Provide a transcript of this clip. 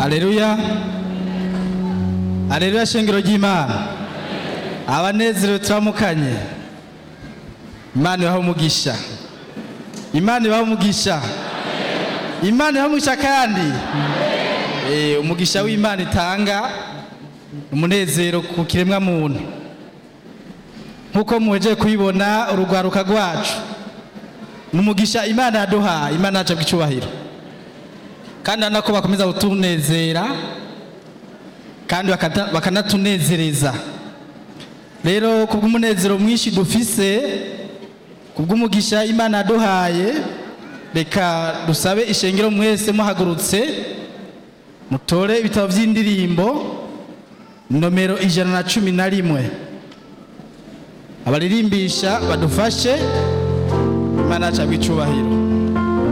aleluya aleluya shengero ry'imana abanezerewe turamukanye imana ibaha umugisha imana ibaha umugisha imana ibaha umugisha kandi Eh, umugisha w'imana itanga umunezero ku kiremwa muntu nk'uko muhejeje kubibona urugwaruka rwacu ni umugisha imana yaduhaye imana yacu bw'icyubahiro kandi urabona ko bakomeza kutunezera kandi bakata- bakanatunezereza rero ku bw'umunezero mwinshi dufise ku bw'umugisha imana yaduhaye reka dusabe ishengero mwese muhagurutse mutore ibitabo by'indirimbo nomero ijana na cumi na rimwe abaririmbisha badufashe imana yacu bw'icyubahiro